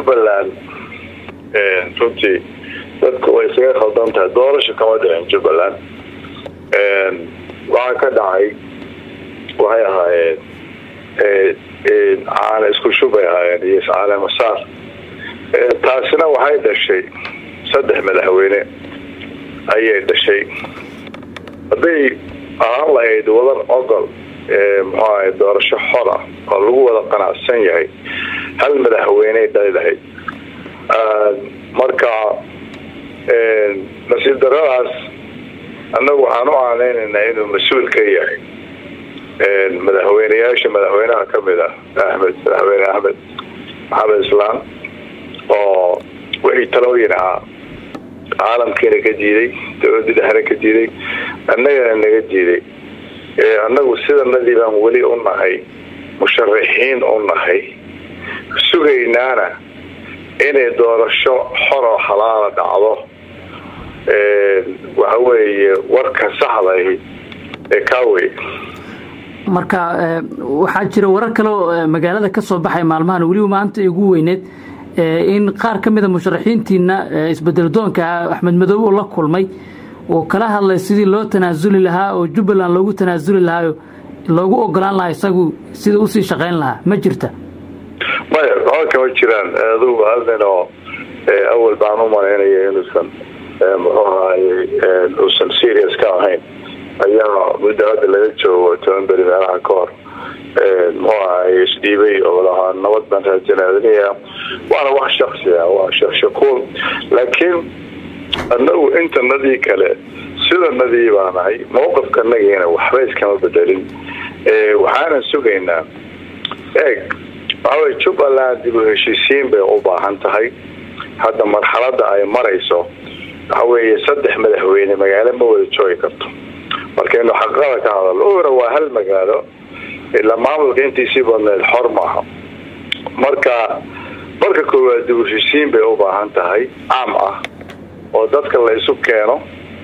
jubbaland runtii dadku way isaga khaldan tahay doorasho kama dhicin jubbaland waxaa ka dhacay waxay ahaayeen caana isku shubay ahaayeen iyo iscaale masaar taasina waxay dhashay saddex madaxweyne ayay dhashay hadday ahaan lahayd wadan ogol muxuu ahay doorasho xor ah oo lagu wada qanacsan yahay hal madaxweyney dhali lahayd marka nasiib daradaas annagu waxaan u aaneynaynaa inuu mas-uul ka yahay madaxweyneyaasha madaxweynaha kamid ah axmed madaxweyne axmed maxamed islaan oo wixii talooyin ahaa caalamkiina ka diiday dowladii dhexna ka diiday annagana naga diiday annagu sidanadii baan weli u nahay musharaxiin u nahay sugaynaana inay doorasho xoroo xalaala dhacdo waxa weeye warka saxdahi ee kaawey marka waxaa jira warar kale oo magaalada ka soo baxay maalmahan weliba maanta ugu weyneed in qaar ka mida musharaxiintiina isbedeldoonka axmed madoobe uu la kulmay oo kala hadlay sidii loo tanaasuli lahaa oo jubbaland loogu tanaasuli lahaa loogu ogolaan lahaa isagu sida usii shaqayn lahaa ma jirta maya waxba kama jiraan adugu hal nin oo awal baan u malaynaya inuusan muxuu ahaaye uusan serious ka ahayn ayaa muddo hadda laga joogo toban beri meelaha ka hor muxuu ahaye isdhiibay oo lahaa nabad baan raajanaadinaya waana wax shaksi ah waa shakshakuul laakiin annagu intanadii kale sidanadii baa nahay mawqifkanagiina waxba iskama bedelin waxaanan sugaynaa eeg waxawey jubbaland dib u heshiisiin bay u baahan tahay hadda marxalada ay marayso waxa weeye saddex madaxweyne magaalo ma wada joogi karto markaynu xaqada ka hadalno ura waa hal magaalo ilaa maamulka intiisii badneed xor maaha marka marka koowaad dib u heshiisiin bay u baahan tahay caam ah oo dadka la isu keeno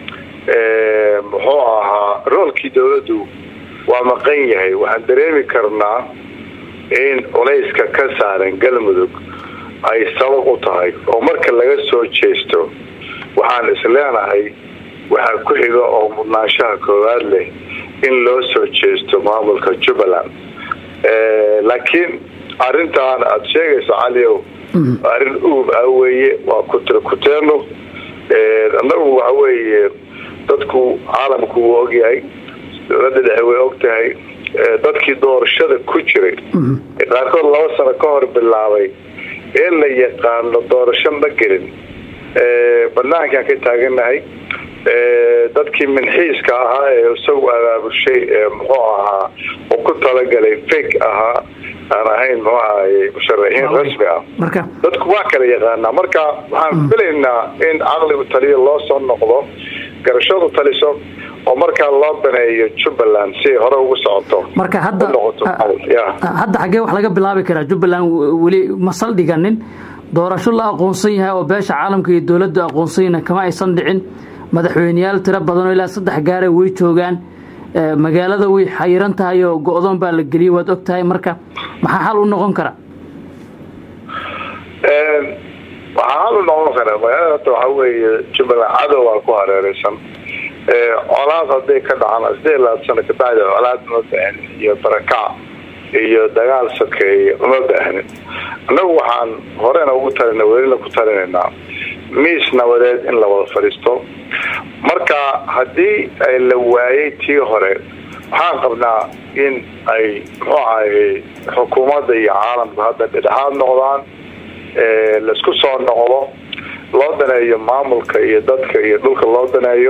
muxuu ahaa roolkii dowladdu waa maqan yahay waxaan dareemi karnaa in culayska ka saaran galmudug ay sabab u tahay oo marka laga soo jeesto waxaan isleenahay waxaa ku xiga oo mudnaanshaha koowaad leh in loo soo jeesto maamulka jubbaland laakiin arintaan aada sheegayso caliow arrin uub ah weeye waa kutirkuteeno annagu waxa weeye dadku caalamku wuu ogyahay dowladda dhexe way og tahay dadkii doorashada ku jiray qaarkood laba sano ka hor bilaabay ee la yaqaano doorasho ma gelin banaankaan ka taaganahay dadkii minxiiska ahaa ee isagu abaabushay muxuu ahaa uu ku talagalay fake ahaa aan ahayn muxuu ahaye musharaxiin rasmi ah dadku waa kala yaqaanaa marka waxaan filaynaa in caqligu taliyo loo soo noqdo garashadu taliso oo markaa loo baneeyo jubbaland si ay hore ugu socoto marka hadda hadda xaggee wax laga bilaabi karaa jubbaland weli ma saldhiganin doorasho la aqoonsan yahay oo beesha caalamka iyo dowladdu aqoonsanyana kama aysan dhicin madaxweyneyaal tiro badanoo ilaa saddex gaara way joogaan magaalada way xayiran tahay oo go-doon baa la geliyay waad og tahay marka maxaa xal u noqon kara waxaa xal u noqon kara magaalada hadda waxaa weeye jubbaland cadow waa ku hareereysan colaad hadday ka dhacaan sideed labaad sano kabacdi colaad uma baahnin iyo barakac iyo dagaal sokeeye uma baahnin annagu waxaan horena ugu talina welina ku talinaynaa miis nabadeed in la wada fadhiisto marka haddii ay la waayay tii hore waxaan qabnaa in ay muxuu ahay xukuumadda iyo caalamku hadda dhedhexaad noqdaan laisku soo noqdo loo daneeyo maamulka iyo dadka iyo dhulka loo daneeyo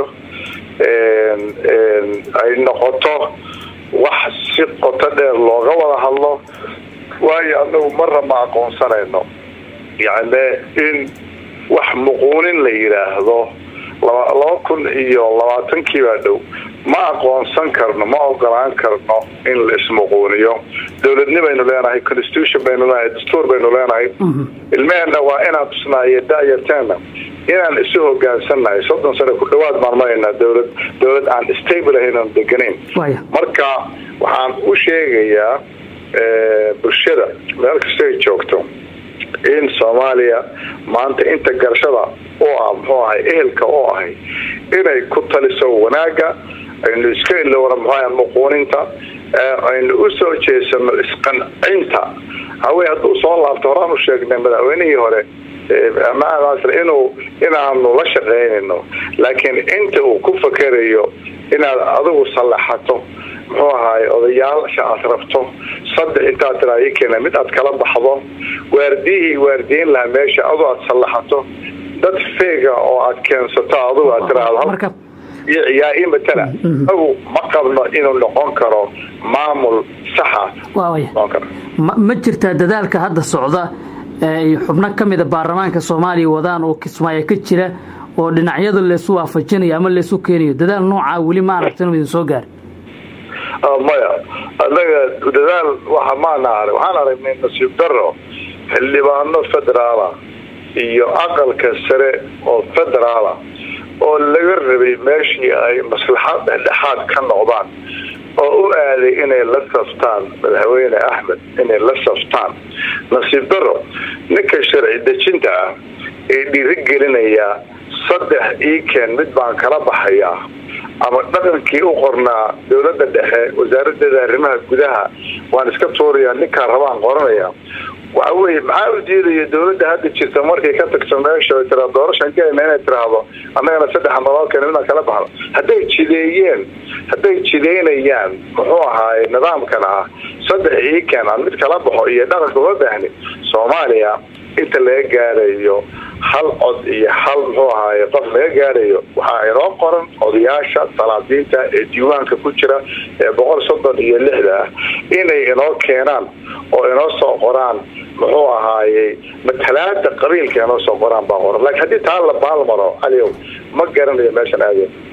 ay noqoto wax si qoto dheer looga wada hadlo waayo anagu marra ma aqoonsanayno yacni in wax muquunin la yidhaahdo laba kun iyo labaatankii baa dhow ma aqoonsan karno ma ogolaan karno in la ismuquuniyo dowladni baynu leenahay constitution baynu leenahay dastuur baynu leenahay ilmeheenna waa inaan tusnaayo dayarteena inaan isu hogaansannahay soddon sano ku dhawaad baan maraynaa dowlad dowlad aan stable ahayn oon deganayn marka waxaan u sheegayaa bulshada meel kasta ay joogto in soomaaliya maanta inta garashada oo ah muxuu ahay ehelka oo ahay inay ku taliso wanaagga aynu iska ilowna muxuaha muquuninta aynu u soo jeesano isqancinta hawey hadduu soo laabto horaan u sheegnay madaxweynihii hore inuu inaanu la shaqaynayno laakiin inta uu ku fakerayo inaad adigu sallaxato muxuu ahaay odayaasha aad rabto saddex intaad tiraa ii keena mid aad kala baxdo waardiyihii waardiyin lahaa meesha adoo aad sallaxato dad feega oo aad keensato adigu aad tiraahdo yaa ii matala agu ma qabno inuu noqon karo maamul saxa ma jirtaa dadaalka hadda socda ay xubno ka mida baarlamaanka soomaaliya wadaan oo kismaayo ka jira oo dhinacyada leesu waafajinayo ama leesu keenayo dadaal noocaa weli ma aragta inuu idin soo gaari maya anaga dadaal waxa maana arag waxaan aragnay nasiib daro xildhibaano federaala iyo aqalka sare oo federaala oo laga rabay meeshii ay maslaxad dhexdhexaad ka noqdaan oo u aaday inay la saftaan madaxweyne axmed inay la saftaan nasiib daro ninka sharci dejinta ah ee dhiirigelinayaa saddex iikeen mid baan kala baxayaa ama dhaqankii u qornaa dowladda dhexe wasaaradeeda arrimaha gudaha waan iska tuurayaa ninkaan rabaan qoranaya waxa weye maxaa u diidaya dowladda hadda jirta markay ka tagto meesha tira doorashan keena inay tiraahdo annagana saddex naloo keena midaan kala baxno hadday jideeyeen hadday jideynayaan muxuu ahaaye nidaamkan ah saddex iiken aan mid kala baxo iyo dhaqanka uma baahni soomaaliya inta laga gaarayo hal cod iyo hal muxuu ahaaye qof laga gaarayo waxaa inoo qoran odayaasha salaadiinta ee diiwaanka ku jira ee boqol soddon iyo lixda ah inay inoo keenaan oo inoo soo qoraan muxuu ahaaye matalaada qabiilka inoo soo qoraan baa qoran laakiin haddii taa la baalmaro aliow ma garanayo meeshan aadeen